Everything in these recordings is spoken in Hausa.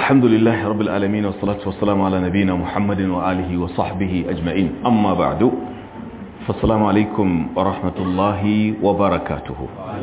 الحمد لله رب العالمين والصلاة والسلام على نبينا محمد وآله وصحبه أجمعين أما بعد فالسلام عليكم ورحمة الله وبركاته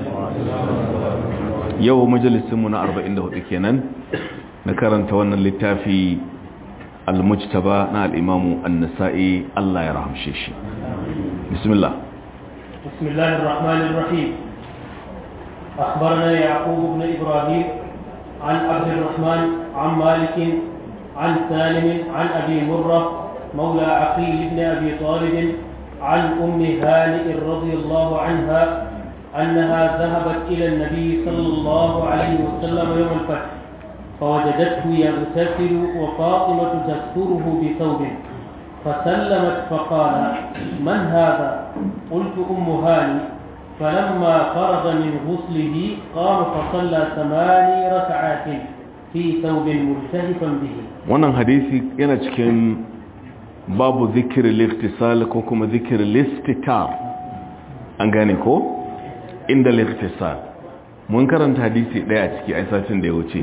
يوم مجلس منا أربعين له إكينا نكرن تونا للتافي المجتبى نا الإمام النسائي الله يرحم شيشي بسم الله بسم الله الرحمن الرحيم أخبرنا يعقوب بن إبراهيم عن عبد الرحمن عن مالك عن سالم عن أبي مرة مولى عقيل بن أبي طالب عن أم هانئ رضي الله عنها أنها ذهبت إلى النبي صلى الله عليه وسلم يوم الفتح فوجدته يغتسل وفاطمة تستره بثوب فسلمت فقال من هذا قلت أم هاني فلما فرغ من غسله قام فصلى ثماني ركعات في ثوب ملتهفا به wannan hadisi yana cikin babu zikirin liftisal ko kuma zikirin listitar an gane ko inda liftisal mun karanta hadisi daya a ciki a satin da ya wuce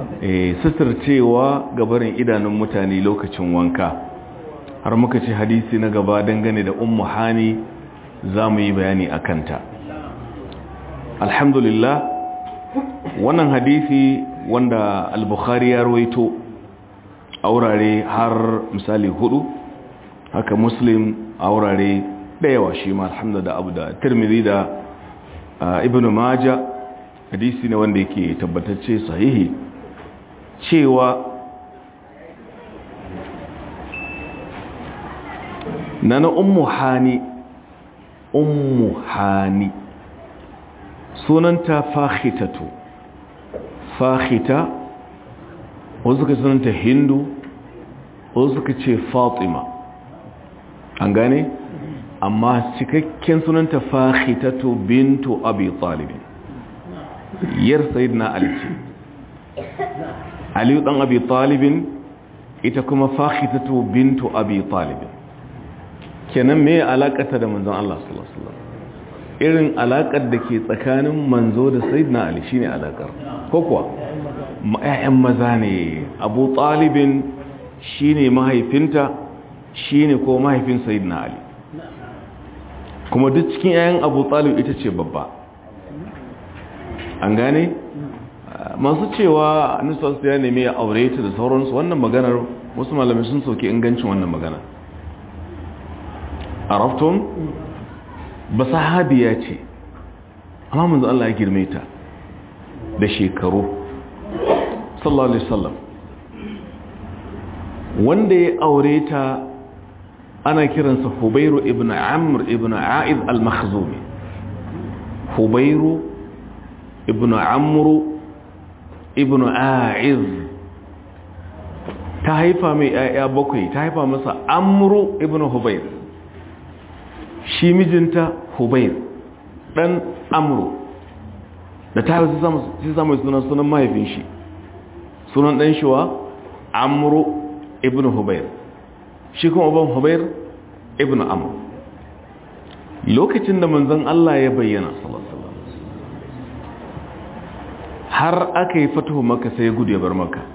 cewa gabarin idanun mutane lokacin wanka har muka ce hadisi na gaba dangane da ummu hani za mu yi bayani a kanta alhamdulillah wannan hadisi wanda al-bukhari ya rawaito a wurare har misali hudu haka muslim a wurare dayawa shi ma alhamdulillah abu da tirmidhi da ibn maja hadisi ne wanda yake tabbatacce sahihi cewa nana ummu hani ummu hani sunanta fahitatu fahita wasu suka sunanta hindu wasu suka ce fatima an gane amma cikakken sunanta fahitatu bintu abi talibin yar sayidina ali ce aliyu dan abi talibin ita kuma fahitatu bintu abi talibin kenan me alakata da manzon Allah sallallahu alaihi wasallam irin alakar da ke tsakanin manzo da sayyidina ali shine alakar ko kuwa ƴaƴan maza ne abu talibin shine mahaifinta shine ko mahaifin sayyidina ali kuma duk cikin ƴaƴan abu talib ita ce babba an gane masu cewa annabi ya nemi ya aure ta da sauransu wannan maganar wasu malamai sun soke ingancin wannan magana arafton ba sahabiya ce amma manzo Allah ya girme ta da shekaru sallallahu alaihi wasallam wanda ya aure ta ana kiransa Hubairu ibn Amr ibn A'id al-Makhzumi Hubairu ibn Amr ibn A'id ta haifa mai ƴaƴa bakwai ta haifa masa Amru ibn Hubayr shi mijinta hubair dan amru da ta haifu sai samun sunan sunan mahaifin shi sunan dan shiwa amru ibn hubair shi kuma uban hubair ibn amru lokacin da manzon Allah ya bayyana har aka yi fatuhu maka sai ya gudu ya bar maka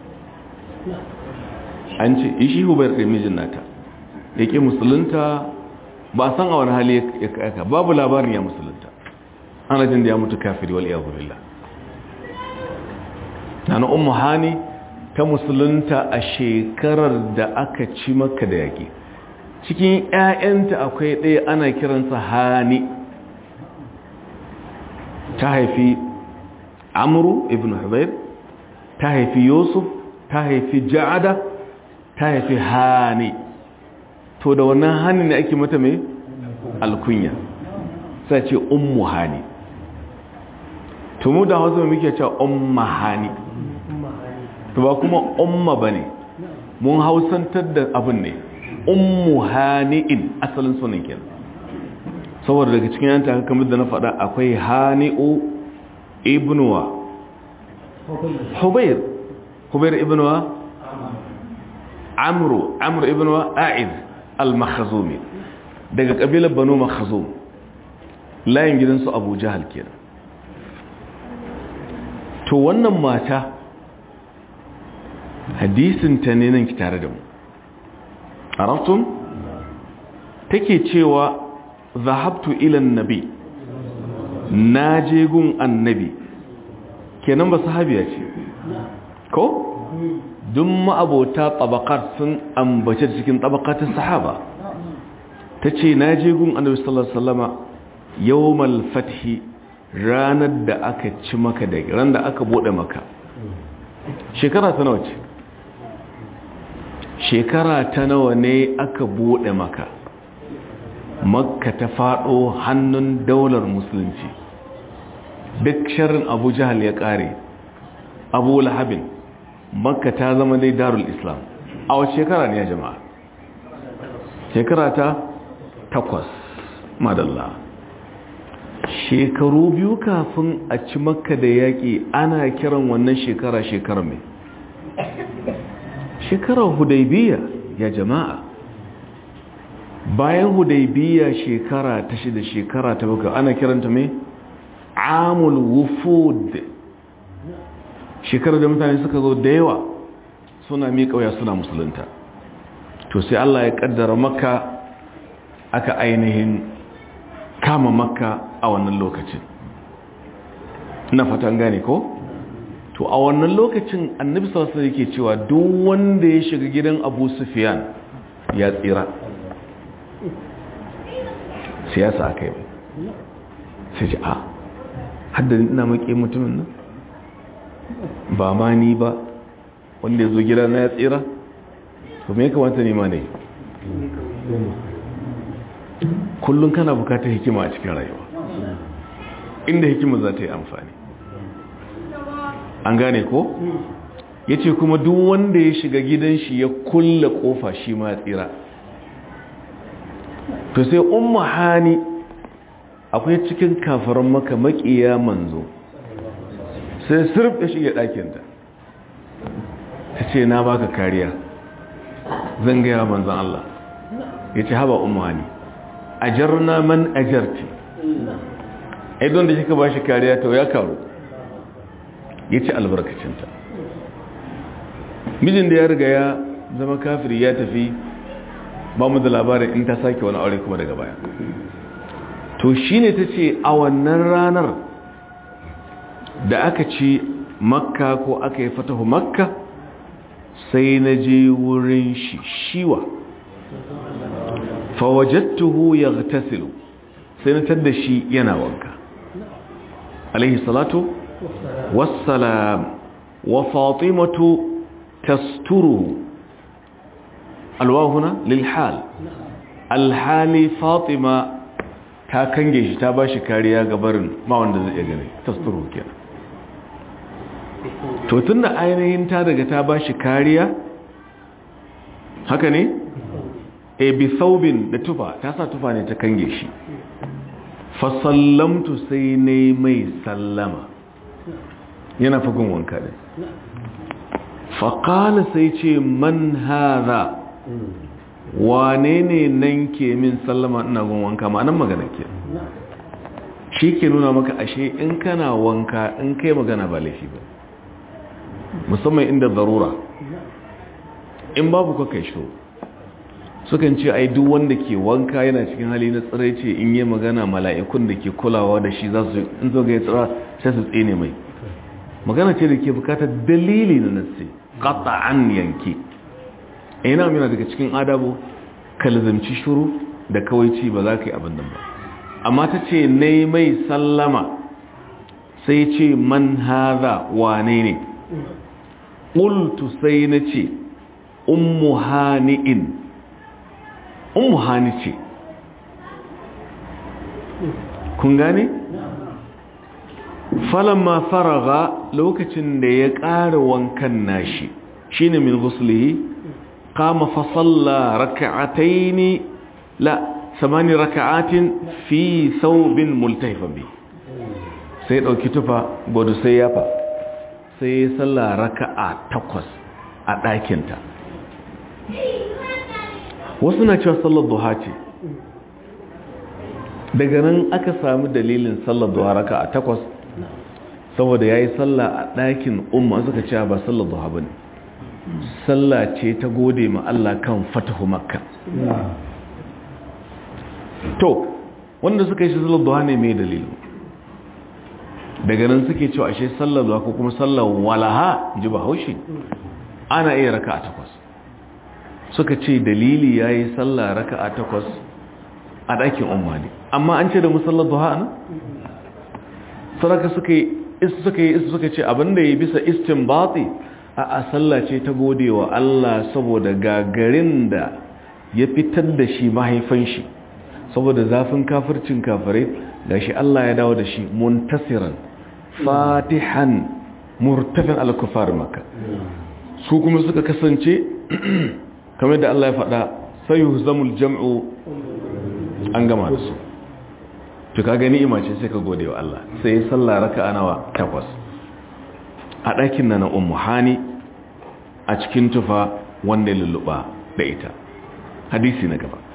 an ce ishi hubair ɗin mijin nata ya ƙi musulunta ba san a wani hali ya kaka babu labarin ya musulunta ana jin da ya mutu kafiri wal iyadu billah nana ummu hani ta musulunta a shekarar da aka ci maka da yaki cikin ƴaƴanta akwai ɗaya ana kiransa hani ta haifi amru ibn hubayr ta haifi yusuf ta haifi ja'ada ta haifi hani to da wannan hani ne ake mata mai alkunya sai ce ummu hani to mu da hausa muke cewa umma hani to ba kuma umma bane mun hausantar da abin ne ummu hani'in asalin sunan kenan saboda daga cikin yanta kamar da na faɗa akwai hani'u ibnuwa hubair hubair ibnuwa amru amru ibnuwa a'iz al-makhazumi daga kabilar banu makhazum layin gidansu abu jahal kenan to wannan mata hadisin ta ne nan ki tare da mu arabtum take cewa zahabtu ila annabi naje gun annabi kenan ba sahabiya ce ko duk ma'abota tabaqat sun ambace cikin tabaqatin sahaba tace naje gun annabi sallallahu alaihi wasallama yawmal fathi ranar da aka ci maka da ran da aka bude maka shekara ta nawa ce shekara ta nawa ne aka bude maka makka ta fado hannun daular musulunci duk sharrin abu jahal ya kare abu lahabin makka ta zama dai darul islam a wace shekara ne ya jama'a shekara ta takwas madalla shekaru biyu kafin a ci makka da yaƙi ana kiran wannan shekara shekara mai shekarar hudaybiya ya jama'a bayan hudaybiya shekara ta shida shekara ta baka ana kiranta mai amul wufud shekarar da mutane suka zo da yawa suna miƙa waya suna musulunta to sai Allah ya kaddara makka aka ainihin kama makka a wannan lokacin na fatan gane ko to a wannan lokacin annabi sallallahu alaihi yake cewa duk wanda ya shiga gidan Abu Sufyan ya tsira siyasa akai sai ji a haddani ina maki mutumin nan ba ma ni ba wanda ya zo gida na ya tsira to me ya kamata ne ma ne kullum kana bukatar hikima a cikin rayuwa inda hikima za ta yi amfani an gane ko ya ce kuma duk wanda ya shiga gidan shi ya kulle kofa shi ma tsira to sai umma hani akwai cikin kafaran maka makiya manzo sai sirf ya shige ɗakinta ta ce na baka kariya zan gaya manzan Allah ya ce haba umma hani ajarna man ajarti idon da kika bashi kariya to ya karu yace albarkacinta mijin da ya riga ya zama kafiri ya tafi ba mu da labarin in ta sake wani aure kuma daga baya to shine tace a wannan ranar da aka ci makka ko aka yi fatahu makka sai na je wurin shi shiwa fawajattuhu yaghtasilu sai na tada shi yana wanka alaihi salatu wassalam wa fatimatu tasturuhu alwahuna lilhal alhali fatima ta kange shi ta bashi kariya ga barin ma wanda zai iya gani tasturuhu kenan to tunda ainihin ta daga ta bashi kariya haka ne e bi saubin da tufa ta sa tufa ne ta kange shi fasallamtu sai ne mai sallama yana fagun wanka ne faƙala sai ce man haza wane ne nan ke min sallama ina gun wanka ma'anan magana ke shi ke nuna maka ashe in kana wanka in kai magana ba laifi ba musamman inda zarura in babu ka kai shiro sukan ce ai duk wanda ke wanka yana cikin hali na tsirai ce in yi magana mala'ikun da ke kulawa da shi za su in zo ga ya tsira sai su tsene mai magana ce da ke bukatar dalili na nassi an yanke ina mina daga cikin adabu kalzamci shuru da kawaici ba za ka yi abin nan ba amma ta ce ne mai sallama sai ce man haza wane ne ƙultu sai na ce ummu hani'in ummu hani ce kun gane? falamma faraga lokacin da ya ƙara wankan nashi shine min guslihi qama fa salla rak'atayn la samani rak'atin fi thawbin multahifan bi sai dauki tufa godo sai yafa sai ya salla raka'a takwas a ɗakinta wasu na cewa sallar duha ce daga nan aka sami dalilin sallar duha raka'a takwas saboda ya yi sallah a ɗakin umma suka ce ba sallar duha ba ne sallah ce ta gode ma Allah kan fatahu makka to wanda suka yi shi sallar duha ne mai dalilu daga nan suke cewa ashe sallar duha ko kuma sallar walaha ji ba haushi ana iya raka a takwas suka ce dalili ya yi sallah raka a takwas a ɗakin umarni amma an ce da musallar duha nan saraka suka yi suka yi suka ce abinda ya bisa istinbati a a sallah ce ta gode wa Allah saboda gagarin da ya fitar da shi mahaifan shi saboda zafin kafircin kafirai gashi Allah ya dawo da shi muntasiran fatihan murtafin al-kufar maka su kuma suka kasance kamar da Allah ya faɗa sayuhzamul jam'u an gama da su to ka gani imace sai ka gode wa Allah sai sallah raka'a nawa takwas a ɗakin na na ummu hani a cikin tufa wanda ya lulluɓa da ita hadisi na gaba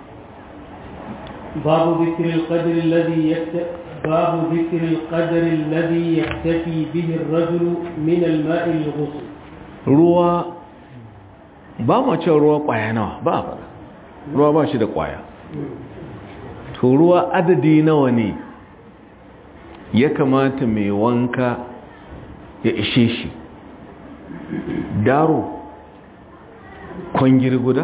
باب ذكر القدر الذي يكت... باب ذكر القدر الذي يكتفي به الرجل من الماء الغسل ruwa ba ma cewa ruwa kwaya nawa ba a fara ruwa ba shi da kwaya to ruwa adadi nawa ne ya kamata mai wanka ya ishe shi daro kwangiri guda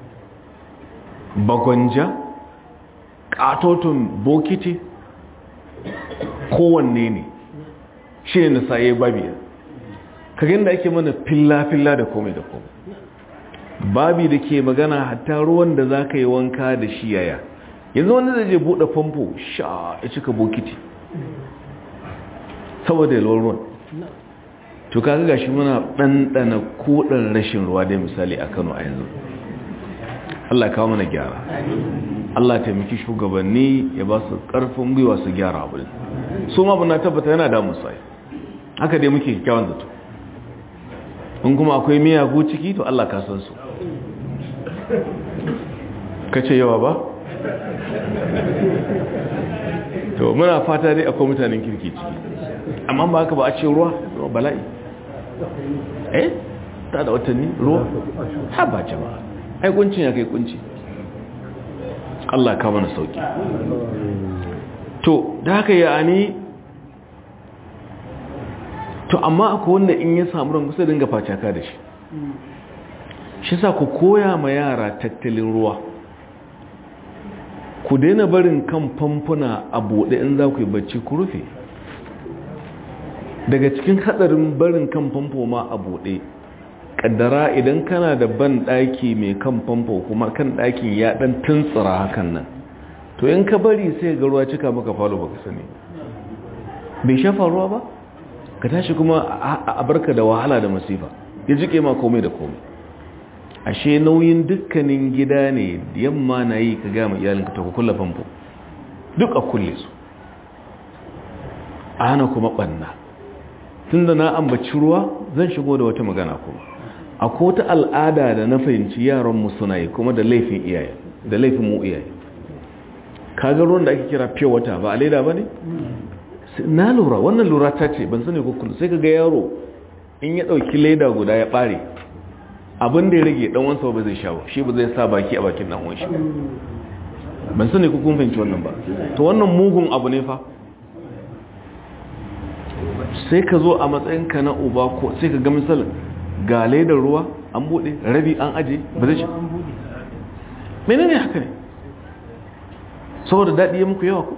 bagwanja katotun bokiti kowanne ne shi ne na saye babiya kagin da ake mana filla-filla da komai da komai babi da ke magana hatta ruwan da za ka yi wanka da shi yaya yanzu wanda zai je buɗe famfo sha ya cika bokiti saboda yalwar ruwan to kaga gashi muna ɗanɗana koɗan rashin ruwa dai misali a kano a yanzu Allah kawo mana gyara Allah taimaki shugabanni ya ba su ƙarfin gwiwa su gyara abu su ma na tabbata yana damun sai haka dai muke kyawun zato in kuma akwai miyagu ciki to Allah ka san su kace yawa ba to muna fata dai akwai mutanen kirki ciki amma ba haka ba a ce ruwa ruwa bala'i eh ta da watanni ruwa ha ba jama'a ai kuncin ya kai kunci Allah ka mana sauki to da haka ya ani to amma akwai wanda in ya samu ran kusa dinga facaka da shi shi sa ku koya ma yara tattalin ruwa ku daina barin kan famfuna a buɗe in za ku yi bacci ku rufe daga cikin hadarin barin kan famfo ma a buɗe kaddara idan kana da ban ɗaki mai kan famfo kuma kan ɗakin ya ɗan tuntsira hakan nan to in ka bari sai ga ruwa cika maka falo baka sani bai shafa ruwa ba ka tashi kuma a barka da wahala da masifa ya jike ma komai da komai ashe nauyin dukkanin gida ne yamma na yi ka gama iyalinka ta kulla famfo duk a kulle su a hana kuma ɓanna tun da na ambaci ruwa zan shigo da wata magana kuma a kota al'ada da na fahimci yaranmu suna yi kuma da laifin iyaye da laifin mu iyaye kaga ruwan da ake kira fiye wata ba a leda ba ne? na lura wannan lura ta ce ban sani kukkulu sai ka ga yaro in ya ɗauki leda guda ya ɓare abin da ya rage ɗan wansa ba zai sha ba shi ba zai sa baki a bakin ɗan wanshi ban sani kukkun fahimci wannan ba to wannan mugun abu ne fa sai ka zo a matsayinka na uba ko sai ka ga misalin ga ledar ruwa an buɗe rabi an aje ba zai sha mene ne haka ne saboda daɗi ya muku yawa ku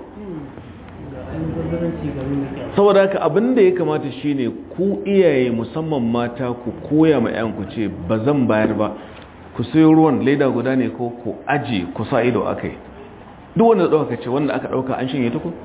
saboda haka abin da ya kamata shine ku iyaye musamman mata ku koya ma yanku ce ba zan bayar ba ku sayo ruwan leda guda ne ko ku aje ku sa ido aka yi duk wanda ɗauka ce wanda aka ɗauka an shanye tuku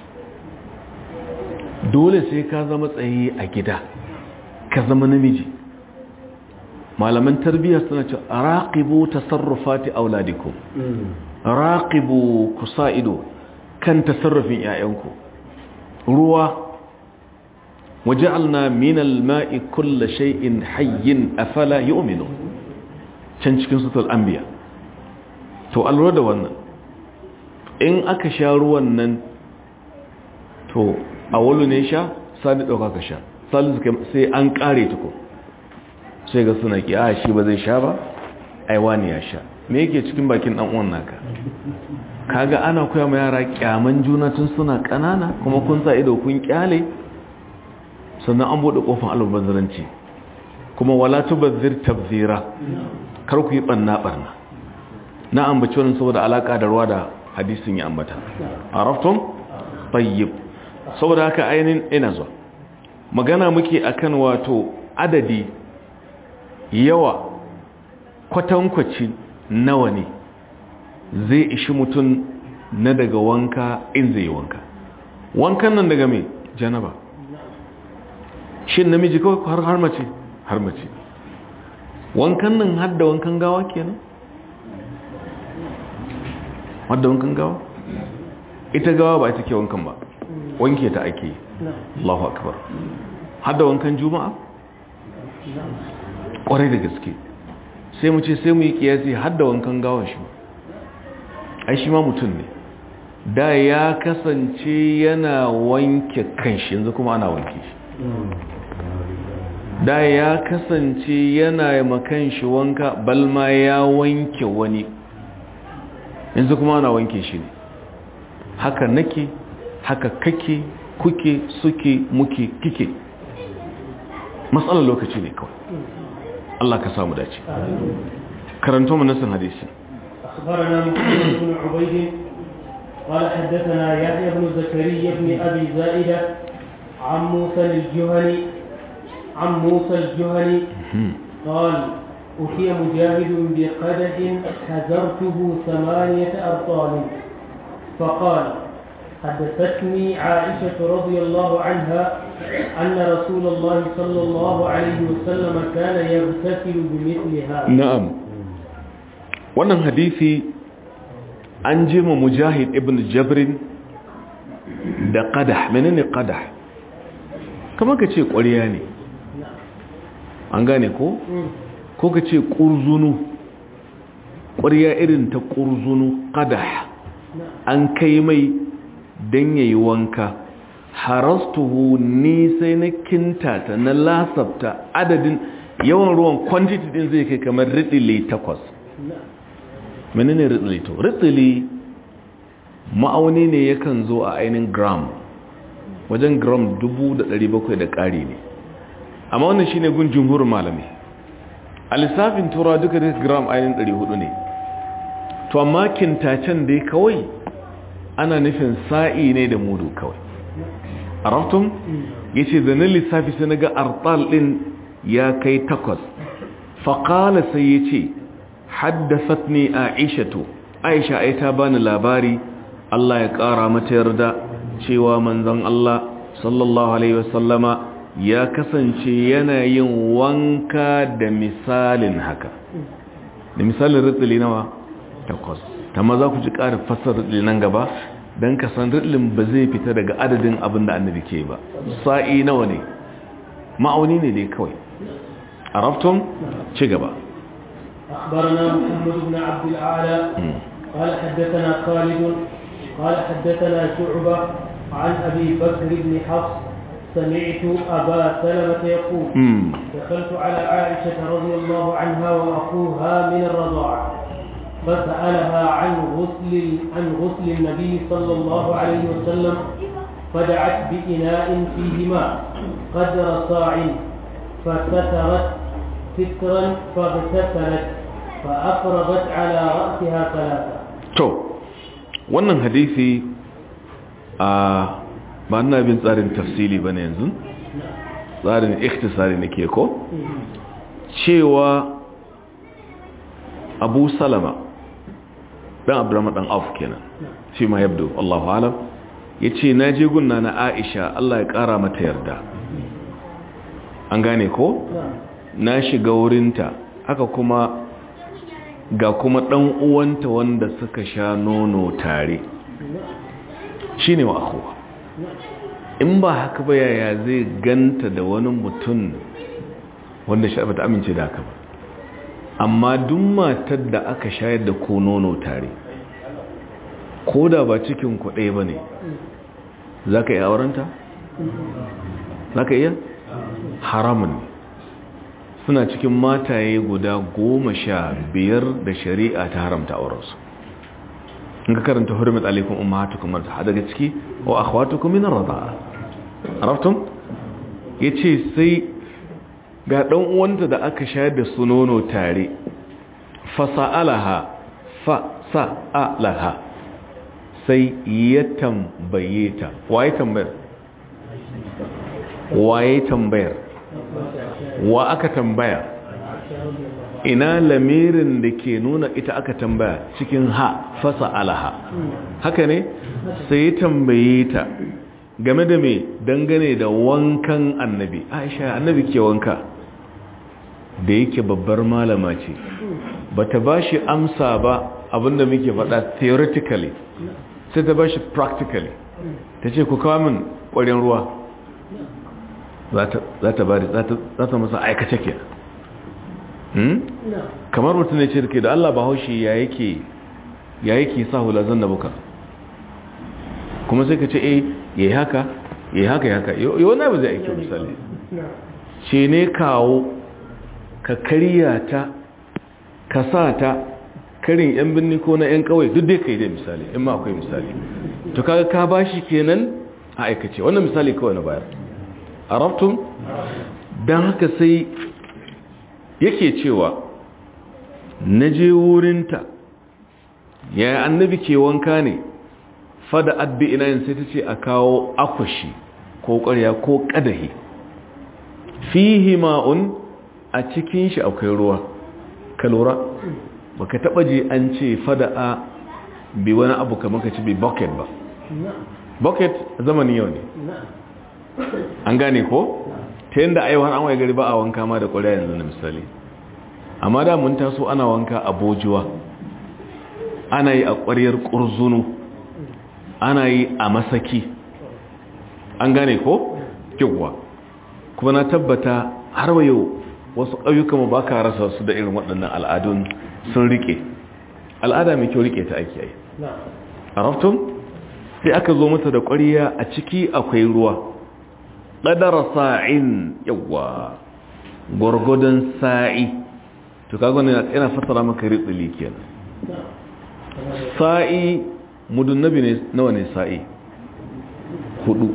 dole sai ka zama tsaye a gida ka zama namiji malaman tarbiyya suna ce raqibu tasarrufati auladikum raqibu ku sa ido kan tasarrufin 'ya'yanku ruwa waja'alna min al-ma'i kulla shay'in hayyin afala yu'minu can cikin sutul anbiya to alura da wannan in aka sha ruwan nan to a wulu ne sha sani dauka ka sha sai an kare tuko sai ga suna ki a shi ba zai sha ba ai wani ya sha me yake cikin bakin dan uwan naka kaga ana koya ma yara kyaman juna tun suna kanana kuma kun sa ido kun kyale sannan an bude kofar albazaranci kuma wala tubazzir tabzira kar ku yi banna barna na ambaci wannan saboda alaka da ruwa da hadisin ya ambata araftum tayyib saboda haka ainin ina zuwa magana muke akan wato adadi yawa kwatankwaci nawa ne zai ishi mutum na daga wanka in zai yi wanka wankan nan daga mai janaba shin namiji kawai har har mace har mace wankan nan har da wankan gawa kenan har da wankan gawa ita gawa ba ita ke wankan ba wanke ta ake yi Allahu akbar har da wankan juma'a kwarai da gaske sai mu ce sai mu yi kiyasi har da wankan gawa shi ai shi ma mutum ne da ya kasance yana wanke kanshi yanzu kuma ana wanke shi da ya kasance yana makan shi wanka balma ya wanke wani yanzu kuma ana wanke shi ne haka nake haka kake kuke suke muke kike matsalar lokaci ne kawai Allah ka samu dace karanto mu nasin hadisi أخبرنا محمد بن عبيد قال حدثنا يحيى بن زكريا بن أبي زائدة عن موسى الجهني عن موسى الجهني قال أتي مجاهد بقدح حزرته ثمانية أبطال فقال حدثتني عائشة رضي الله عنها أن رسول الله صلى الله عليه وسلم كان يغتسل بمثلها na'am wannan hadisi an je ma mujahid ibn jabrin da qadah menene qadah kamar ka ce ƙwariya ne an gane ko ko ka ce ƙurzunu ƙwariya irin ta ƙurzunu qadah an kai mai don yayi wanka harastuhu ni sai na kintata na lasafta adadin yawan ruwan quantity din zai kai kamar ridili takwas menene ridili to ridili ma'auni ne yakan zo a ainihin gram wajen gram 1700 da ƙari ne amma wannan shine gun jumhurin malami a lissafin tura duka da gram ainihin 400 ne to amma kintacen dai kawai ana nufin sa'i ne da mudu kawai a raftun ya ce zanen lissafi sai na ga artal ɗin ya kai takwas faƙala sai ya ce haddasat ne a aishatu aisha ai ta bani labari Allah ya ƙara mata yarda cewa manzon Allah sallallahu alaihi wasallama ya kasance yana yin wanka da misalin haka da misalin ritsili nawa takwas ta maza ku ji ƙarin fasar ritsili nan gaba don ka san ritsilin ba zai fita daga adadin abin da annabi ke ba sa'i nawa ne ma'auni ne dai kawai a raftun ci gaba أخبرنا محمد بن عبد الأعلى قال حدثنا خالد قال حدثنا شعبة عن أبي بكر بن حفص سمعت أبا سلمة يقول مم. دخلت على عائشة رضي الله عنها وأخوها من الرضاعة فسألها عن غسل عن غسل النبي صلى الله عليه وسلم فدعت بإناء فيه ماء قدر صاع فسترت سترا فاغتسلت فأفرغت على رأسها ثلاثة to wannan hadisi a ba na bin tsarin tafsili ba ne yanzu tsarin ikhtisari nake ko cewa abu salama dan abdurrahman dan auf kenan shi ma yabdo Allahu alam yace na je gunna na Aisha Allah ya kara mata yarda an gane ko na shiga wurinta haka kuma ga kuma ɗan uwanta wanda suka sha nono tare shi ne wa akuwa in ba haka ba yaya zai ganta da wani mutum wanda shi ta amince da haka ba amma duk matar da aka shayar da ko nono tare ko da ba cikin kuɗe ba ne za ka iya aurenta? za ka iya? haramun ne suna cikin mataye guda goma sha biyar da shari'a ta haramta aurensu in ka karanta hurmat alaikum ummahatukum marta daga ciki wa akhwatukum min ar-rida'a araftum yace sai ga dan uwanta da aka shayar da su nono tare fa sa'alaha fa sa'alaha sai ya tambaye ta waye tambayar waye tambayar wa aka tambaya ina lamirin da ke nuna ita aka tambaya cikin ha fasa alaha haka ne sai ya tambaye ta game da me dangane da wankan annabi aisha annabi ke wanka da yake babbar malama ce bata ba shi amsa ba abinda muke faɗa theoretically sai ta ba shi practically ta ce ku kawo min ƙwarin ruwa za ta bari za ta masa aikace ke kamar mutum ne ce da ke da Allah ba haushi ya yake ya yake sa hula zan da buka kuma sai ka ce eh yayi haka yayi haka ya haka yau na ba zai aiki misali ce ne kawo ka karya ta ka sa ta karin yan birni ko na yan kawai duk dai kai da misali in ma akwai misali to kaga ka bashi kenan a aikace wannan misali kawai na bayar arabtum don haka sai yake cewa na je wurinta ya annabi ke wanka ne fada adbi ina yin sai ta ce a kawo akwashi ko ƙwarya ko ƙadahi fihi ma'un a cikin shi akwai ruwa ka lura baka taba ji an ce fada a bi wani abu kamar ka ci bi bucket ba bucket zamanin yau ne an gane ko ta yadda aiwuwan an waye gari ba a wanka ma da ƙwarya yanzu na misali amma da mun taso ana wanka a bojuwa ana yi a ƙwaryar ƙurzunu ana yi a masaki an gane ko kyauwa kuma na tabbata har wa yau wasu ƙauyuka ba ka rasa su da irin waɗannan al'adun sun rike al'ada mai kyau rike ta ake yi a raftun sai aka zo mata da ƙwariya a ciki akwai ruwa ƙadara sa'in yawa gwargwadon sa'i to kaga ne yana fasara maka ritsili kenan sa'i mudun nabi ne nawa ne sa'i hudu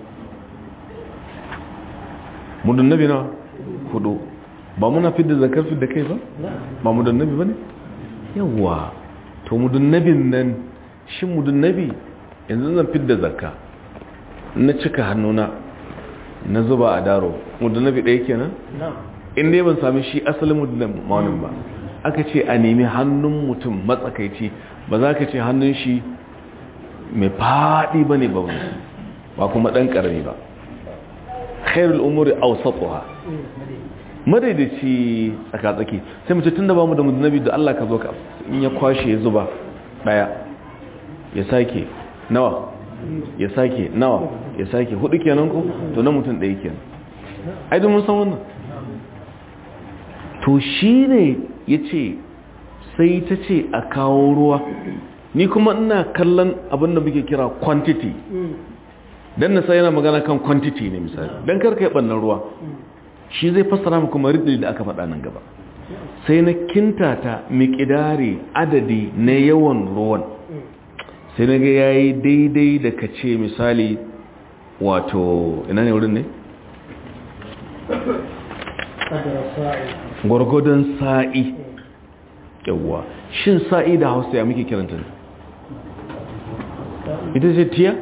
mudun nabi nawa hudu ba muna fidda zakar fidda kai ba ba mudun nabi ba ne yawa to mudun nabin nan shi mudun nabi yanzu zan fidda zakka na cika hannuna na zuba a daro mudun nabi ɗaya kenan inda ya ban sami shi asalin mudun maunin ba aka ce a nemi hannun mutum matsakaici ba za ka ce hannun shi mai faɗi ba ne ba ba kuma ɗan ƙarami ba khairul umuri awsatuha madaidaci tsakatsaki sai mace tun da ba mu da mudunabi da Allah ka zo ka in ya kwashe ya zuba ɗaya ya sake nawa ya sake nawa ya sake hudu kenan ko to na mutum ɗaya kenan ai da mun san wannan to shi ne ya ce sai ta ce a kawo ruwa ni kuma ina kallon abinda muke kira quantity don nasa yana magana kan quantity ne misali don karka yi ɓannan ruwa shi zai fassara mu kuma riddi da aka faɗa nan gaba sai na kintata miƙidari adadi na yawan ruwan sai na ga ya yi daidai da ka ce misali wato ina ne wurin ne? gwargwadon sa'i yawwa shin sa'i da hausa ya muke kiranta ne ita ce tiya?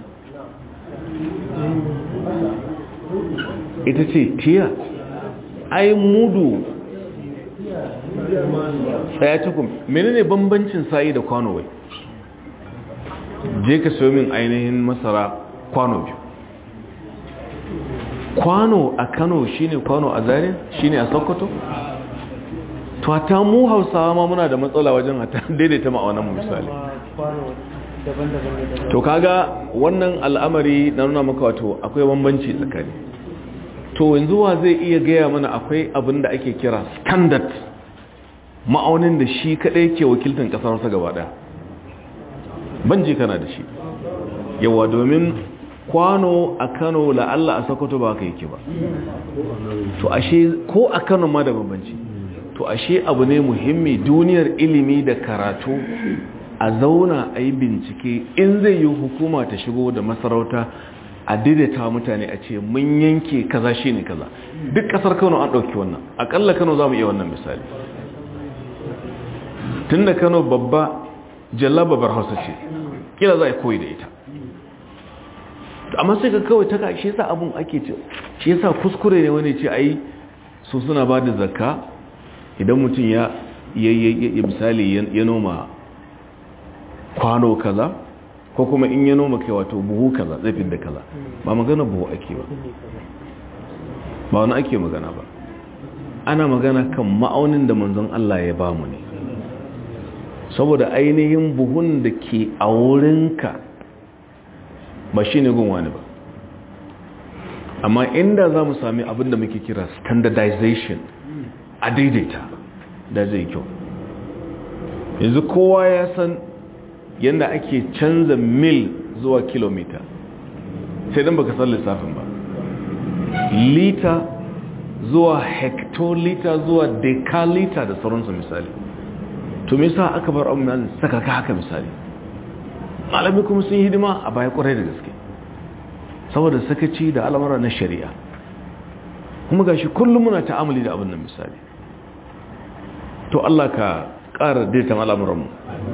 ita ce tiya ai mudu tsaya cikin menene bambancin sa'i da kwano wai je ka sayo min ainihin masara kwano biyu kwano a kano shine kwano a zaria shine a sokoto to ta mu hausawa ma muna da matsala wajen hata daidaita ma'aunan mu misali to kaga wannan al'amari na nuna maka wato akwai bambanci tsakani to yanzu wa zai iya gaya mana akwai abin da ake kira standard ma'aunin da shi kadai ke wakiltar kasar sa gaba daya ban je kana da shi yawa domin kwano a kano la'alla a sokoto ba ka yake ba to ashe ko a kano ma da bambanci to ashe abu ne muhimmi duniyar ilimi da karatu a zauna a yi bincike in zai yi hukuma ta shigo da masarauta a daidaita mutane a ce mun yanke kaza shi ne kaza duk kasar kano an ɗauki wannan akalla kano za mu iya wannan misali tun da kano babba jalla babbar hausa ce kila za a koyi da ita amma sai ka kawai ta shi yasa abun ake ce shi yasa kuskure ne wani ce ai su suna ba da zakka idan mutum ya ya misali ya noma kwano kaza ko kuma in ya noma kai wato buhu kaza zai fi da kaza ba magana buhu ake ba ba wani ake magana ba ana magana kan ma'aunin da manzon Allah ya ba mu ne saboda ainihin buhun da ke a wurinka ba shi ne gunwa ne ba amma inda za mu sami abin da muke kira standardization a daidaita da zai kyau yanzu kowa ya san yadda ake canza mil zuwa kilomita sai don baka san lissafin ba lita zuwa hectolita zuwa decalita da sauransu misali to me yasa aka bar abu mai saka ka haka misali malami kuma sun yi hidima a baya kwarai da gaske saboda sakaci da al'amura na shari'a kuma gashi kullum muna ta'amuli da abin nan misali to Allah ka ƙara daitan al'amuranmu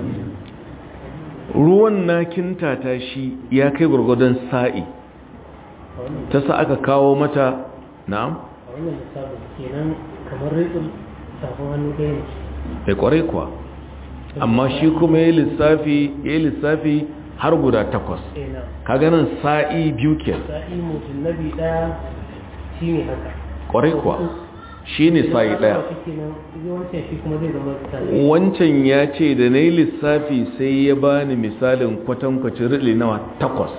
ruwan na kintata shi ya kai gurgudan sa'i ta sa aka kawo mata na'am a wannan lissafin kenan kamar rikin safin hannu ɗaya ne ya kwarai kuwa amma shi kuma ya lissafi ya lissafi har guda takwas ina kaga nan sa'i biyu kenan sa'i mutum nabi ɗaya shi ne haka kwarai kuwa shi ne sa'i ɗaya wancan shi kuma zai zama sa'i wancan ya ce da na yi lissafi sai ya bani misalin kwatankwacin riɗi nawa takwas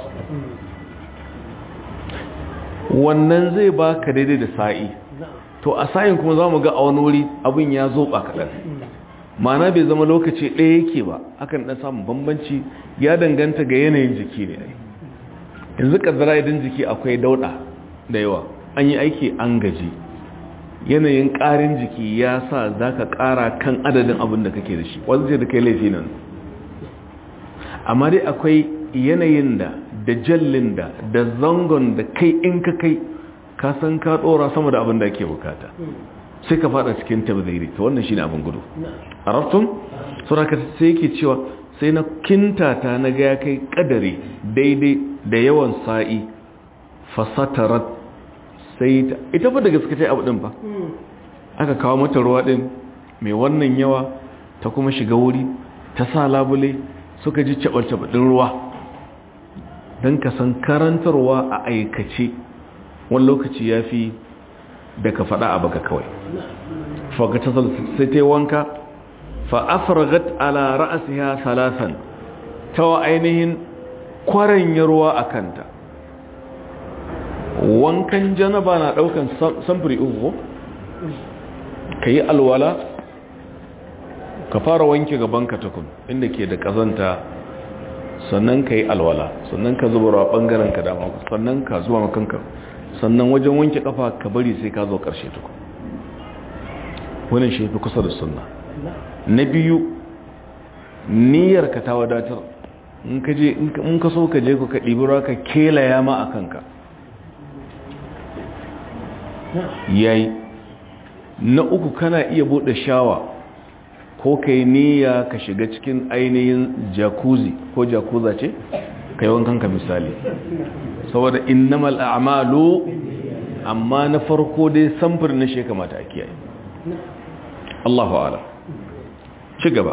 wannan zai ba ka daidai da sa'i na'am to a sa'in kuma za mu ga a wani wuri abin ya zoɓa kaɗan mana bai zama lokaci ɗaya yake ba akan ɗan samun bambanci ya danganta ga yanayin jiki ne ai yanzu ƙaddara idan jiki akwai dauɗa da yawa an yi aiki an gaji yanayin ƙarin jiki ya sa za ka ƙara kan adadin abin da kake da shi wanda ce da kai laifi nan amma dai akwai yanayin da da jallin da da zangon da kai in ka kai ka san ka ɗora sama da abin da ake bukata sai ka fada cikin tabziri to wannan shine abin gudu arabtum suraka sai yake cewa sai na kintata na ga ya kai kadari daidai da yawan sa'i fasatarat sai ta ita fa da gaske ta abu din ba aka kawo mata ruwa din mai wannan yawa ta kuma shiga wuri ta sa labule suka ji cabal din ruwa don ka san karantarwa a aikace wani lokaci ya fi da ka faɗa a baka kawai fagata sai ta yi wanka fa'afaragat ala ra'asiha salasan ta wa ainihin kwaranya ruwa a kanta wankan janaba na ɗaukan samfuri uku ka yi alwala ka fara wanke gabanka tukun inda ke da ƙazanta sannan ka yi alwala sannan ka zuba ruwa ɓangaren ka dama sannan ka zuwa makanka sannan wajen wanke kafa ka bari sai ka zo ƙarshe tuku wannan shi fi kusa da sunna na biyu niyyar ka ta wadatar in ka je in ka so ka je ku ka ɗibi ruwa ka kelaya ma a kanka yayi na uku kana iya buɗe shawa ko ka yi niyya ka shiga cikin ainihin jacuzzi ko jakuza ce ka yi wankan ka misali saboda innamal a'malu amma na farko dai samfur na shi kamata a kiyaye Allahu a'lam ci gaba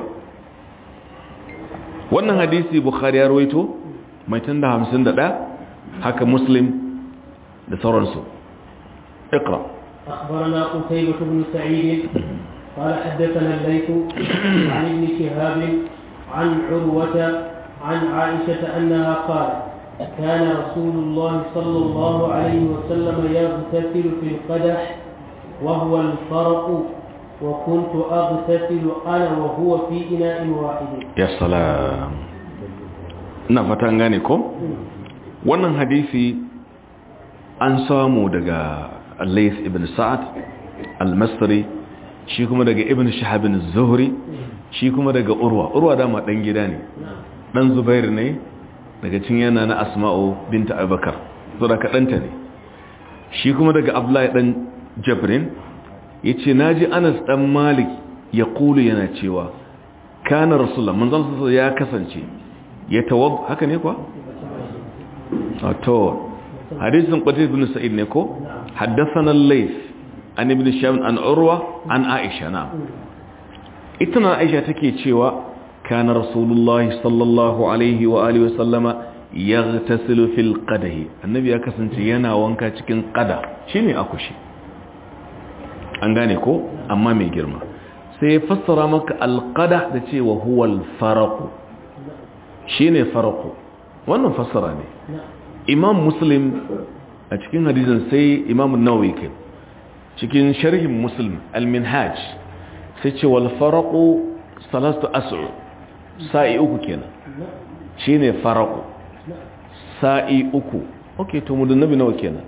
wannan hadisi bukhari ya rawaito mai tanda 51 haka muslim da sauransu اقرا أخبرنا قتيبة بن سعيد قال حدثنا الليث عن ابن شهاب عن عروة عن عائشة أنها قالت كان رسول الله صلى الله عليه وسلم يغتسل في القدح وهو الفرق وكنت أغتسل أنا وهو في إناء واحد ya salam na fatan gane ko wannan hadisi an samu daga Layth ibn Sa'ad al-Masri shi kuma daga Ibn Shihab az-Zuhri shi kuma daga Urwa Urwa dama dan gida ne dan Zubair ne daga cin yana na Asma'u binta Abubakar so da kadanta ne shi kuma daga Abdullahi dan Jabrin yace naji Anas dan Malik ya kulu yana cewa kana rasulullah manzon sallallahu ya kasance ya tawab haka ne kuwa to hadisin qatib ibn sa'id ne ko haddathana al-layth an ibn sham an urwa an aisha na ita na aisha take cewa kana rasulullah sallallahu alaihi wa alihi wa sallama yaghtasilu fil qadahi annabi ya kasance yana wanka cikin qada shine akushi an gane ko amma mai girma sai ya fassara maka alqada da cewa huwa al-farq shine farqu wannan fassara ne imam muslim a cikin hadisin sai imam nawawi kai cikin sharhin muslim al-minhaj sai ce wal farqu salatu as'u sa'i uku kenan shine farqu sa'i uku okay to mudun nabi nawa kenan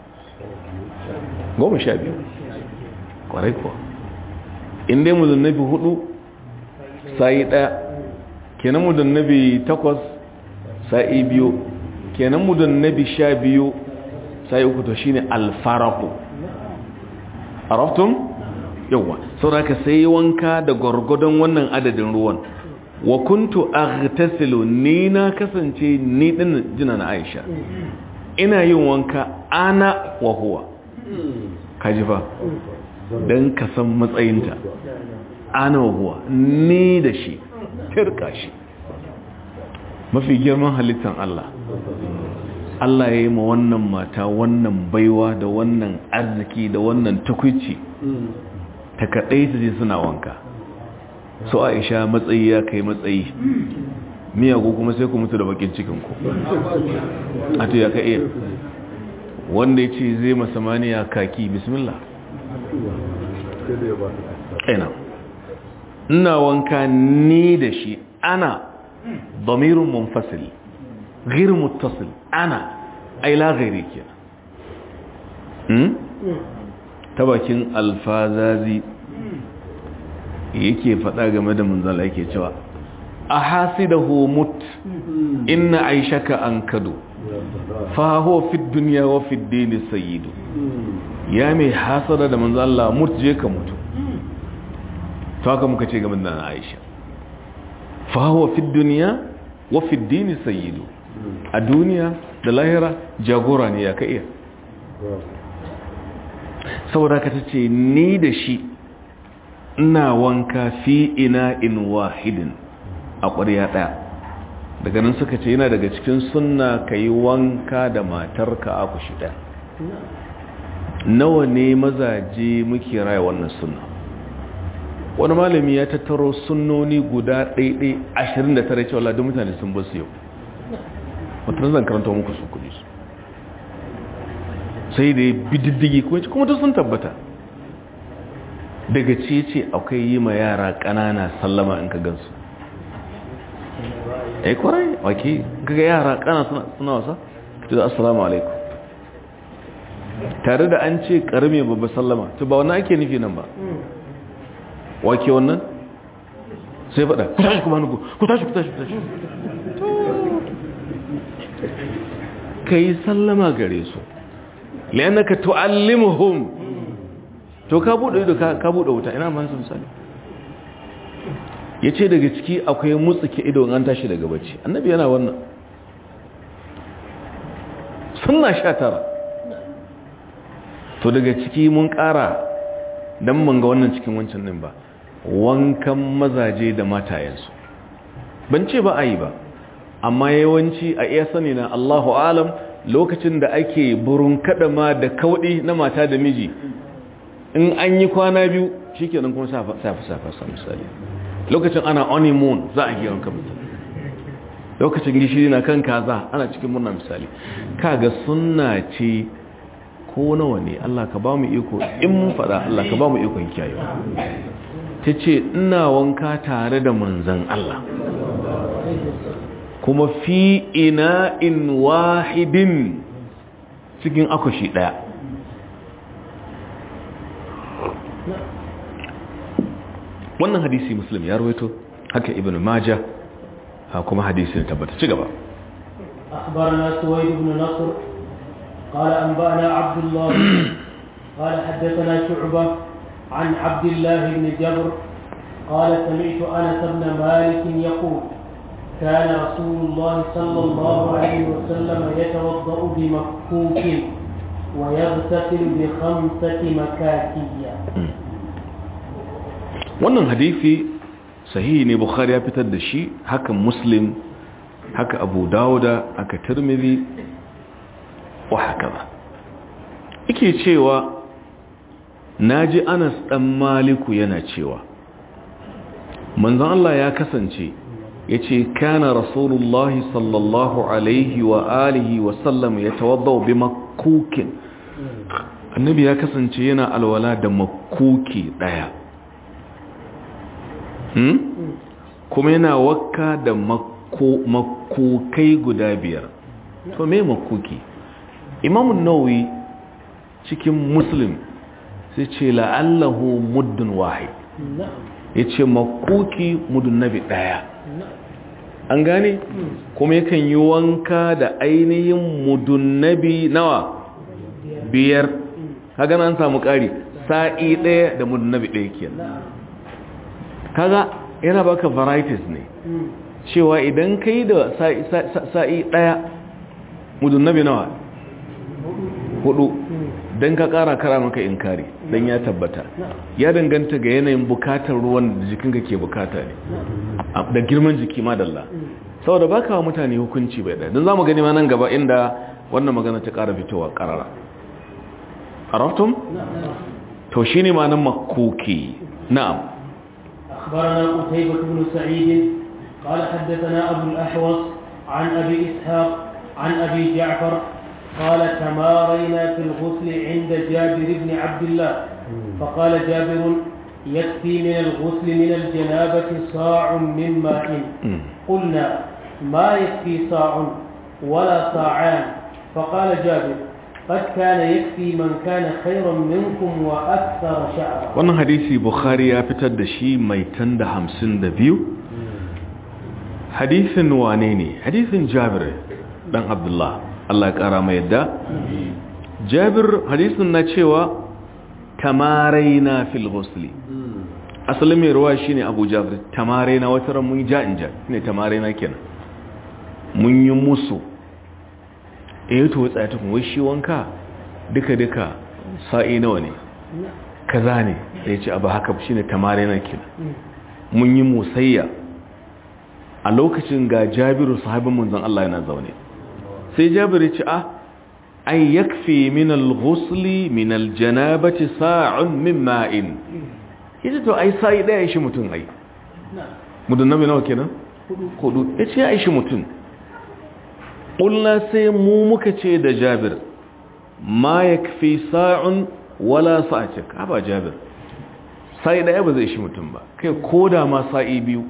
goma sha biyu kwarai kuwa in dai mudun nabi hudu sa'i daya kenan mudun nabi takwas sa'i biyu kenan mudun nabi sha biyu sa'i uku to shine alfaraku araftum yawa saboda sai wanka da gwargwadon wannan adadin ruwan wa kuntu aghtasilu ni na kasance ni din jina na Aisha ina yin wanka ana wa huwa kaji fa dan ka san matsayinta ana wa huwa ni da shi tirka shi mafi girman halittar Allah Allah ya yi ma wannan mata wannan baiwa da wannan arziki da wannan tukwici ta kaɗai ta je suna wanka so aisha matsayi ya kai matsayi miyagu kuma sai ku mutu da bakin cikinku a to ya ka iya wanda ya ce zai masamaniya kaki bismillah ina ina wanka ni da shi ana ضمير منفصل غير متصل انا اي لا غيري كده tabakin alfazazi yake faɗa game da munzala yake cewa a hasidahu mut inna aishaka an kado fa huwa fi dunya wa fi dini sayyidu ya mai hasada da manzala mut je ka mutu to haka muka ce game da aisha fahuwa fi duniya wa fi dini sayyidu a duniya da lahira jagora ne ya ka iya saboda ka ce ni da shi ina wanka fi ina in wahidin a ƙwarya ɗaya daga nan suka ce yana daga cikin sunna ka yi wanka da matarka a kushi ɗaya nawa ne mazaje muke raya wannan sunna wani malami ya tattaro sunnoni guda ɗaiɗai ashirin da tare cewa ladin mutane sun basu yau wata zan karanta muku su kudi su sai da ya bididdigi kuma ta sun tabbata daga ce ce akwai yi ma yara ƙanana sallama in ka gansu ai kwarai wake kaga yara ƙana suna wasa ta da assalamu alaikum tare da an ce ƙarami babba sallama to ba wani ake nufi nan ba wake wannan sai faɗa ku tashi kuma nuku ku tashi ku tashi ku tashi ka yi sallama gare su liyanaka tu'allimuhum to ka buɗe ido ka buɗe wuta ina man su misali ya ce daga ciki akwai mutsuke ido an tashi daga bacci annabi yana wannan sunna sha tara to daga ciki mun ƙara don mun ga wannan cikin wancan nan ba wankan mazaje da matayensu ban ce ba a yi ba amma yawanci a iya sani na Allahu alam lokacin da ake burin kadama da kaudi na mata da miji in an yi kwana biyu shikenan kuma safa safa safa misali lokacin ana honeymoon za a yi wanka mutum lokacin gishiri na kan kaza ana cikin murna misali kaga sunna ce ko nawa ne Allah ka ba mu iko in mun fada Allah ka ba mu ikon kiyayewa ta ce ina wanka tare da manzan Allah kuma fi ina'in wahidin cikin akushi daya wannan hadisi muslim ya rawaito haka ibn majah kuma hadisi ne tabbata ci gaba أخبرنا سويد بن نصر قال أنبأنا عبد الله قال حدثنا شعبة عن عبد الله بن جبر قال سمعت أنس بن مالك يقول كان رسول الله صلى الله عليه وسلم يتوضأ بمكوك ويغتسل بخمسة مكاكية wannan hadisi sahihi ne bukhari ya fitar da shi haka muslim haka abu dawuda haka tirmidhi wa haka ba yake cewa naji anas dan maliku yana cewa manzon Allah ya kasance yace kana rasulullahi sallallahu alaihi wa alihi wa sallam yatawaddau bi makukin annabi ya kasance yana alwala da makuki daya hmm? kuma yana wakka da makukai guda biyar to me makuki imamun nawawi cikin muslim sai ce la'allahu muddin wahid ya ce makuki mudun nabi daya an gane kuma yakan yi wanka da ainihin mudun nabi nawa biyar kaga an samu ƙari sa'i ɗaya da mudun nabi ɗaya kenan kaga yana baka varieties ne cewa idan kai da sa'i ɗaya mudun nabi nawa hudu don ka ƙara kara maka inkari don ya tabbata ya danganta ga yanayin bukatar ruwan da jikinka ke bukata ne da girman jiki madalla saboda ba kawo mutane hukunci bai ɗaya don za mu gani ma nan gaba inda wannan magana ta ƙara fitowa ƙarara araftum? to shi ne ma nan makoki na'am أخبرنا قتيبة بن سعيد قال حدثنا أبو الأحوص عن أبي إسحاق عن أبي جعفر قال تمارينا في الغسل عند جابر بن عبد الله فقال جابر يكفي من الغسل من الجنابة صاع من ماء قلنا ما يكفي صاع ولا صاعان فقال جابر قد كان يكفي من كان خيرا منكم وأكثر شعرا wannan hadisi bukhari ya fitar da shi mai tan da hamsin da biyu hadisin wane ne hadisin jabir dan abdullah Allah ya kara mai yadda jabir hadisin na cewa tamaraina fil ghusli asalin mai ruwa shine abu jabir tamaraina wata ran mun ja in ja ne tamaraina kenan mun yi musu eh to tsaya tukun wai shi wanka duka duka sa'i nawa ne kaza ne sai ce abu haka shine tamaraina kenan mun yi musayya a lokacin ga jabiru sahabin manzon Allah yana zaune sai jabiru ce a ai yakfi min al-ghusli min al-janabati sa'un min ma'in ita to ai sai daya shi mutun ai mudun nabi nawa kenan hudu yace ai shi mutun qulna sai mu muka ce da jabir ma yakfi sa'un wala sa'atik haba jabir sai daya ba zai shi mutun ba kai koda ma sa'i biyu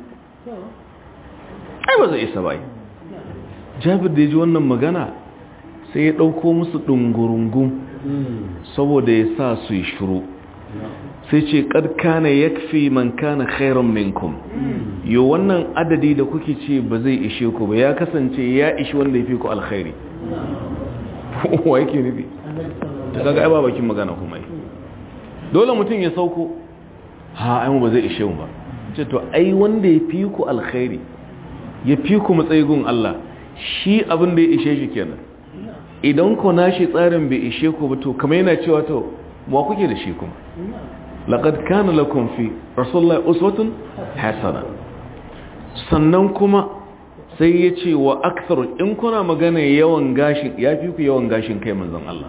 ai ba zai isa ba jabir da ya ji wannan magana sai ya ɗauko musu ɗungurungun saboda ya sa su yi shuru sai ce ƙarƙana ya fi man kana khairan minkum yo wannan adadi da kuke ce ba zai ishe ku ba ya kasance ya ishi wanda ya fi ku alkhairi wa yake nufi ta kaga ai ba bakin magana kuma yi dole mutum ya sauko ha ai mu ba zai ishe mu ba ce to ai wanda ya fi ku alkhairi ya fi ku matsayigun Allah shi abin da ya ishe shi kenan idan ku nashi tsarin bai ishe ku ba to kamar yana cewa to wa kuke da shi kuma laqad kana lakum fi rasulullahi uswatun hasana sannan kuma sai ya ce wa aktharu in kuna magana yawan gashin ya fi ku yawan gashin kai manzon Allah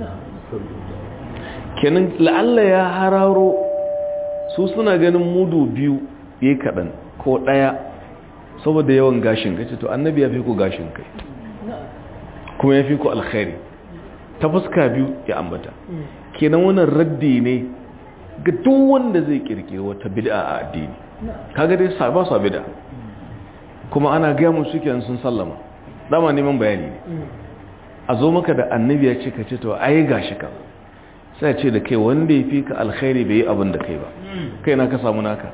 kenan la'alla ya hararo su suna ganin mudu biyu yayi kadan ko daya saboda yawan gashin kai to annabi ya fi ku gashin kai kuma ya fi ku alkhairi ta fuska biyu ya ambata kenan wannan raddi ne ga duk wanda zai kirkiri wata bid'a a addini kaga dai sa ba su bid'a kuma ana gaya musu kenan sun sallama dama neman bayani ne a zo maka da annabi ya ce ka ce to ai gashi ka sai ce da kai wanda ya fi ka alkhairi bai yi abin da kai ba kai na ka samu naka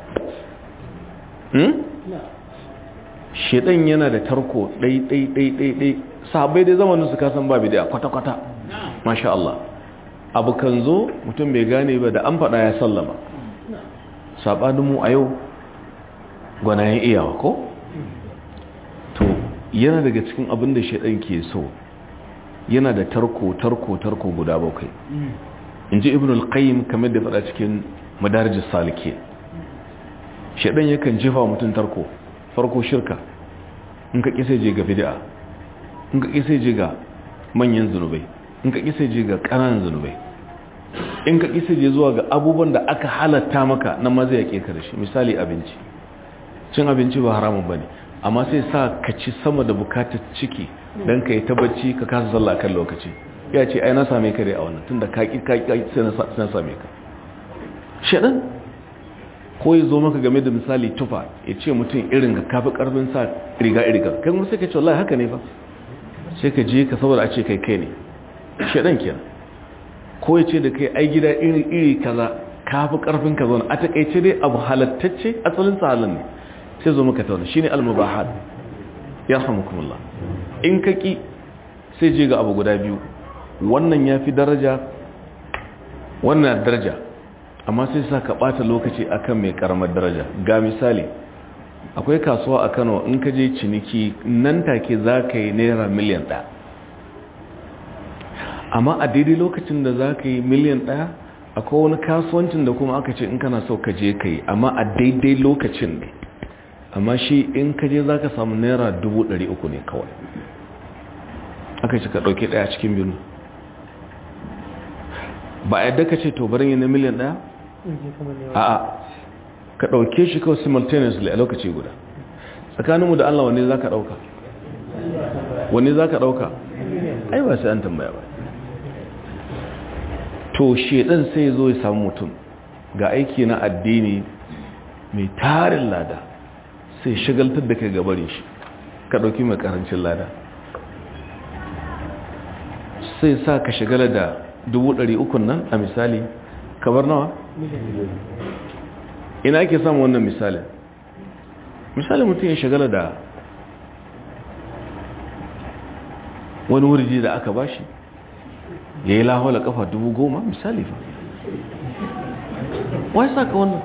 shedan yana da tarko ɗai ɗai ɗai ɗai ɗai sahabbai dai zamanin su kasan ba bidiya kwata-kwata masha Allah abu kan zo mutum bai gane ba da an faɗa ya sallama saɓanin mu a yau gwanayen iyawa ko? to yana daga cikin abin da shedan ke so yana da tarko tarko tarko guda bakwai in ji ibn al-qayyim kamar da faɗa cikin madarajin salike shaɗan yakan jefa mutum tarko farko shirka in ka ƙisa je ga bid'a in ka ƙisa je ga manyan zunubai in ka ƙisa je ga ƙananan zunubai in ka ƙisa je zuwa ga abubuwan da aka halatta maka na maza ya ƙeka da shi misali abinci cin abinci ba haramun ba ne amma sai sa ka ci sama da bukatar ciki don ka yi tabbaci ka kasa sallah kan lokaci ya ce ai na same ka dai a wannan tunda ka ƙi sai na same ka shaɗan ko ya zo maka game da misali tufa ya ce mutum irin ga kafi ƙarfin sa riga riga kai kuma sai ka ce wallahi haka ne fa sai ka je ka saboda a ce kai kai ne shaɗan kenan ko ya ce da kai ai gida iri iri kaza kafi ƙarfin ka zauna a taƙaice dai abu halattacce asalin sa halin ne sai zo maka tauna shine al-mubahat yarhamukumullah in ka ki sai je ga abu guda biyu wannan ya fi daraja wannan daraja amma sai sa ka ɓata lokaci akan mai karamar daraja ga misali akwai kasuwa a kano in ka je ciniki nan take za ka yi naira miliyan ɗaya amma a daidai lokacin da za ka yi miliyan ɗaya akwai wani kasuwancin da kuma aka ce in kana so ka je ka yi amma a daidai lokacin ne amma shi in ka je za ka samu naira dubu ɗari uku ne kawai aka ce ka ɗauki ɗaya cikin biyu ba a yadda ka ce to barin yi na miliyan ɗaya? a'a ka ɗauke shi kawai simultaneously a lokaci guda tsakaninmu da Allah wani za ka ɗauka wani za ka ɗauka ai ba sai an tambaya ba to shedan sai zo ya samu mutum ga aiki na addini mai tarin lada sai shagaltar da kai gabarin shi ka ɗauki mai ƙarancin lada sai sa ka shagala da dubu ɗari ukun nan a misali kabar nawa? ina ake samun wannan misalin misali mutum ya shagala da wani wurji da aka bashi ya yi lahola kafa dubu goma misali fa wai sa ka wannan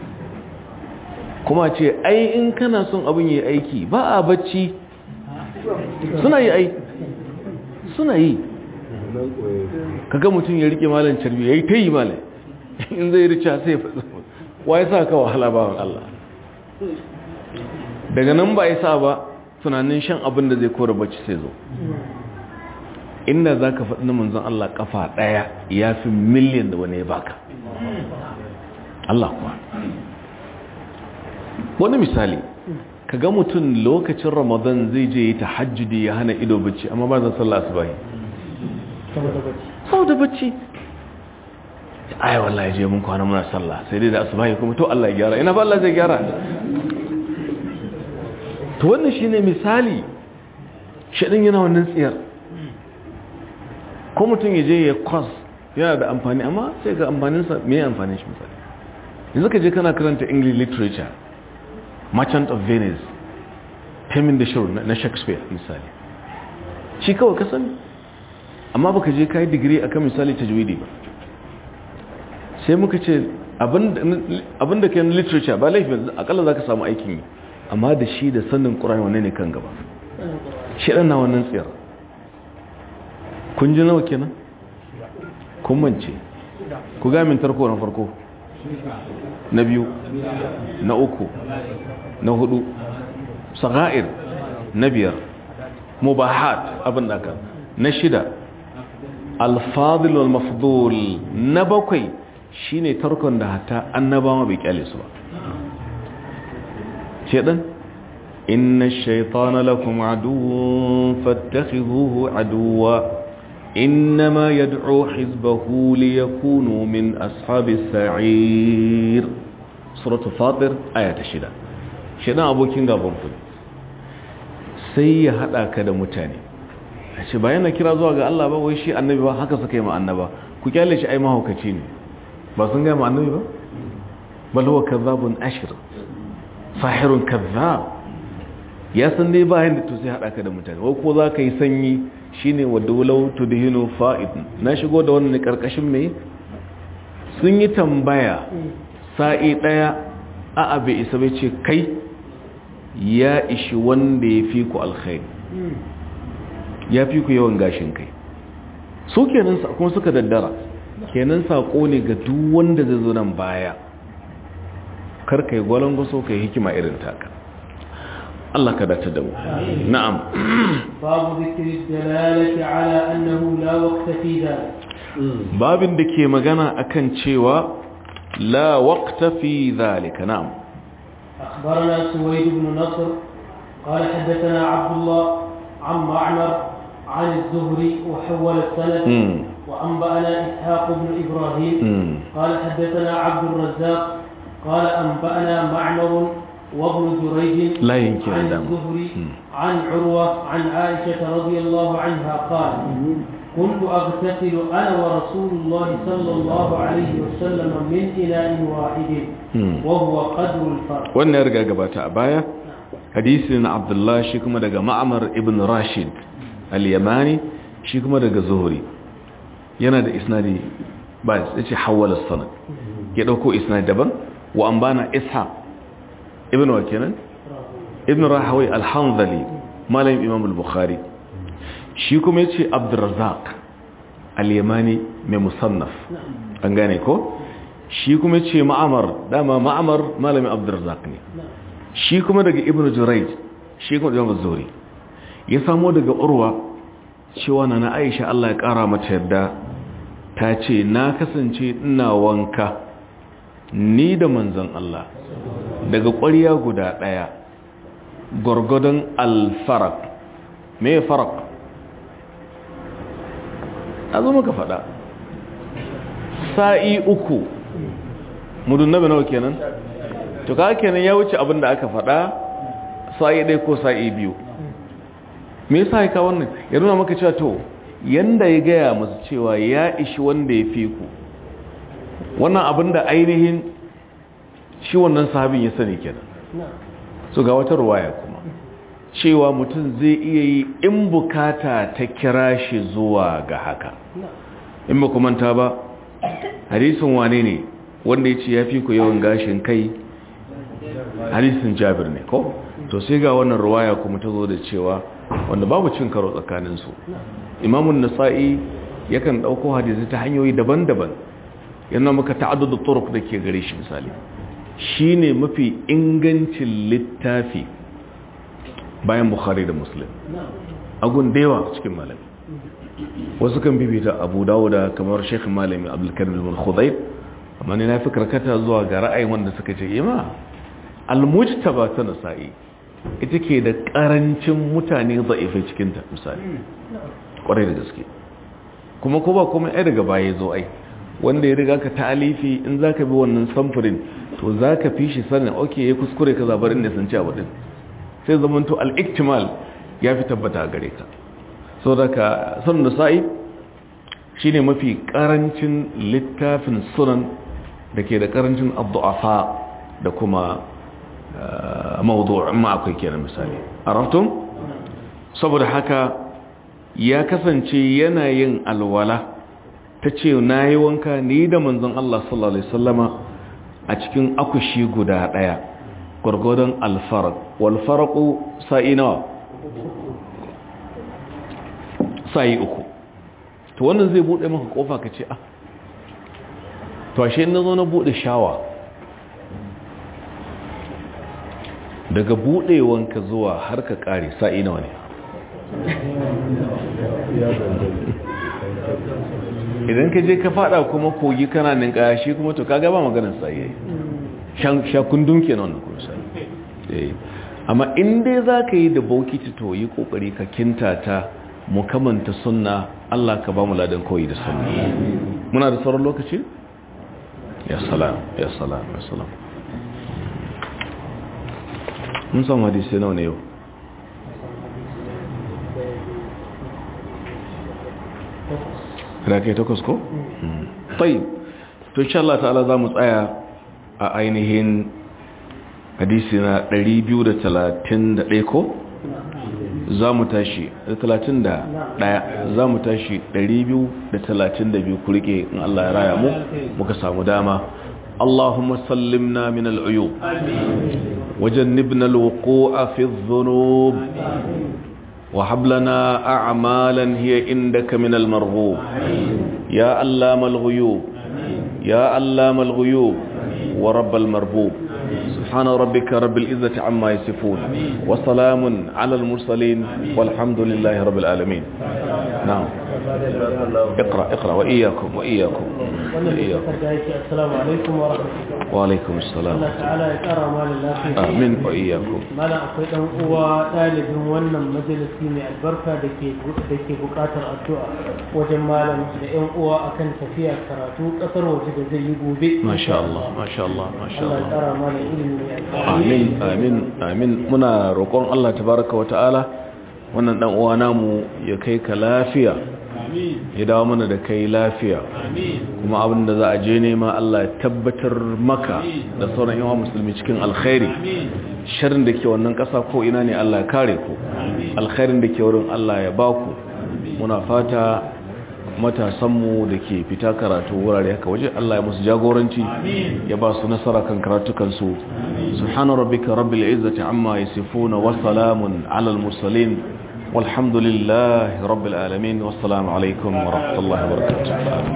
kuma ce ai in kana son abin yi aiki ba a bacci suna yi ai suna yi kaga mutum ya rike malan carbi ya yi ta yi malan in zai rica sai wa ya sa ka wahala bawan Allah daga nan ba ya sa ba tunanin shan abin da zai kora bacci sai zo inda za ka faɗi na manzon Allah kafa ɗaya ya fi miliyan da wani ya baka Allah kuwa wani misali ka ga mutum lokacin ramadan zai je yi tahajjudi ya hana ido bacci amma ba zan sallah asubahi sau da bacci ai wallahi je mun kwana muna sallah sai dai da asubahi kuma to Allah ya gyara ina ba Allah zai gyara to wannan shine misali shedin yana wannan tsiyar ko mutum ya je ya kwas yana da amfani amma sai ga amfaninsa me amfanin shi misali yanzu ka je kana karanta english literature merchant of venice tamin da shuru na shakespeare misali shi kawai ka sani amma baka je ka yi digiri akan misali tajwidi ba sai muka ce abinda ke literature ba laifin akalla za ka samu aikin yi amma da shi da sannin ƙura'in wane ne kan gaba shi ɗan na wannan tsayar kun ji nawa kenan kun mance ku gamin tarko na farko na biyu na uku na hudu saga'ir na biyar mubahat abin da aka na shida alfadil wal mafdul na bakwai shine tarkon da hatta annabawa bai kyale su ba shedan inna ash-shaytana lakum aduwwun fattakhidhuhu aduwwa إنما يدعو حزبه ليكونوا من أصحاب السعير سورة فاطر آية الشدة شدان أبو كينغا بمكن sai ya hada ka da mutane a ce bayan na kira zuwa ga Allah ba wai shi annabi ba haka suka yi ma annaba ku kyale shi ai mahaukaci ne ba sun gaya ma annabi ba bal huwa kadhabun ashir sahirun kadhab ya san dai ba yanda to sai hada ka da mutane wai ko za ka yi sanyi shine wa dawlau tudhinu fa'id na shigo da wannan karkashin me sun yi tambaya sa'i daya a abe isa bai ce kai ya ishi wanda ya fi ku alkhairi ya fi ku yawan gashin kai su kenan kuma suka daddara kenan sako ne ga duk wanda zai zo nan baya kar kai gwalangwaso kai hikima irin taka Allah ka dace da mu na'am babu zikri dalalati ala annahu la waqta fi dhalik babin da ke magana akan cewa la waqta fi dhalika na'am أخبرنا سويد بن نصر قال حدثنا عبد الله عن معمر عن الزهري وحول السند مم. وأنبأنا إسحاق بن إبراهيم مم. قال حدثنا عبد الرزاق قال أنبأنا معمر وابن جريج لا يمكن عن دم. الزهري مم. عن عروة عن عائشة رضي الله عنها قال كنت أغتسل أنا ورسول الله صلى الله عليه وسلم من إناء واحد مم. وهو قدر الفرق wannan ya riga gabata a baya hadisi na abdullah shi kuma daga ma'amar ibn rashid al-yamani shi kuma daga zuhuri yana da isnadi ba ya ce hawala sanad ya dauko isnadi daban wa an bana ishaq ibn wa kenan ibn rahawi al-hanzali malamin imam al-bukhari shi kuma yace abdurrazzaq al-yamani mai musannaf an gane ko shi kuma yace ma'amar dama ma'amar malamin abdurrazzaq ne shi kuma daga ibn jurayj shi kuma daga zuri ya samo daga urwa cewa na na aisha Allah ya kara mata yadda ta ce na kasance ina wanka ni da manzon Allah daga ƙwarya guda ɗaya gwargwadon alfarak me farak a zo maka faɗa sa'i uku mudun nabi nawa kenan to ka kenan ya wuce abin da aka faɗa sa'i ɗaya ko sa'i biyu me yasa ya wannan ya nuna maka cewa to yanda ya gaya masu cewa ya ishi wanda ya fi ku wannan abin da ainihin shi wannan sahabin ya sani kenan so ga wata ruwaya kuma cewa mutum zai iya yi in bukata ta kira shi zuwa ga haka in ba ku manta ba hadisin wane ne wanda ya ce ya fi ku yawan gashin kai hadisin jabir ne ko to sai ga wannan ruwaya kuma ta zo da cewa wanda babu cin karo tsakaninsu imamun nasa'i yakan ɗauko hadisi ta hanyoyi daban-daban yana maka ta'addudu turuk da ke gare shi misali shine mafi ingancin littafi bayan bukhari da muslim agun da yawa cikin malami wasu kan bibita abu dawuda kamar sheikh malami abdulkarim ibn khudayb amma ne na fi karkata zuwa ga ra'ayin wanda suka ce ima almujtaba ta nasa'i ita ke da karancin mutane za'ifai cikin ta misali kwarai da gaske kuma ko ba kuma ai daga baya zo ai wanda ya riga ka ta'alifi in zaka bi wannan samfurin to zaka fi shi sanin okay ya kuskure ka zabar inda sun ci abu din sai zamanto al-iktimal ya fi tabbata gare ka so daga sunan nasa'i shine mafi karancin littafin sunan da ke da karancin abdu'afa da kuma mawdu' ma akwai kenan misali araftum saboda haka ya kasance yana yin alwala ta ce na yi wanka ni da manzon Allah sallallahu Alaihi wasallama a cikin akushi guda ɗaya gwargwadon alfarak walfaraku sa'i nawa sa'i uku to wannan zai buɗe maka ƙofa ka ce ah to ashe na zo na buɗe shawa daga buɗewanka zuwa har ka ƙare sa'i nawa ne idan ka je ka fada kuma kogi kana ninkaya shi kuma to kaga ba maganar tsaye shakundun ke nan kuma sai amma in dai za ka yi da bokiti to yi kokari ka kinta ta mukamanta sunna Allah ka ba mu ladan koyi da sunna muna da sauran lokaci ya salam ya salam ya salam mun samu hadisi nawa ne yau da kai takwas ko? tayi to insha Allah ta'ala za mu tsaya a ainihin hadisi na 231 ko? za mu tashi da 31 za mu tashi 232 ku rike in Allah ya raya mu muka samu dama اللهم سلمنا من العيوب وجنبنا الوقوع في الذنوب وهب لنا أعمالا هي عندك من المرغوب يا علام الغيوب يا علام الغيوب ورب المربوب سبحان ربك رب العزة عما يصفون وسلام على المرسلين والحمد لله رب العالمين نعم اقرأ اقرأ وإياكم وإياكم وإياكم السلام عليكم ورحمة الله وعليكم السلام Allah ta'ala ya kara malin lafiya آمين وإياكم mana akwai dan uwa ɗalibin wannan majalisi mai albarka da ke da ke buƙatar addu'a wajen malam da ƴan uwa akan tafiya karatu ƙasar waje da zai yi gobe ما شاء الله ما شاء الله ما شاء Allah ya الله kara malin ilimi mai albarka amin amin amin muna roƙon Allah tabaraka wa ta'ala wannan dan uwa namu ya kai ka lafiya ya dawo mana da kai lafiya kuma abin da za a je nema Allah ya tabbatar maka da sauran yawan musulmi cikin alkhairi sharrin da ke wannan ƙasa ko ina ne Allah ya kare ku alkhairin da ke wurin Allah ya ba ku muna fata matasanmu da ke fita karatu wurare haka waje Allah ya musu jagoranci ya ba su nasara kan karatukansu subhana rabbika rabbil izzati amma yasifuna wa salamun alal mursalin والحمد لله رب العالمين والسلام عليكم ورحمة الله وبركاته